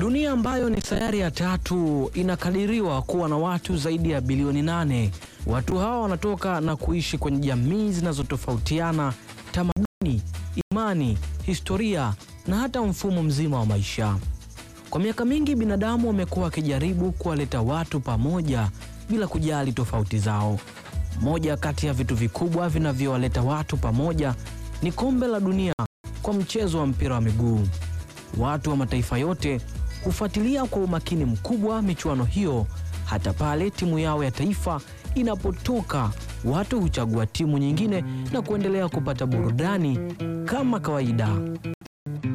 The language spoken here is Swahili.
Dunia ambayo ni sayari ya tatu inakadiriwa kuwa na watu zaidi ya bilioni nane. Watu hawa wanatoka na kuishi kwenye jamii zinazotofautiana, tamaduni, imani, historia na hata mfumo mzima wa maisha. Kwa miaka mingi binadamu wamekuwa wakijaribu kuwaleta watu pamoja bila kujali tofauti zao. Moja kati ya vitu vikubwa vinavyowaleta watu pamoja ni kombe la dunia kwa mchezo wa mpira wa miguu. Watu wa mataifa yote hufuatilia kwa umakini mkubwa michuano hiyo. Hata pale timu yao ya taifa inapotoka, watu huchagua timu nyingine na kuendelea kupata burudani kama kawaida.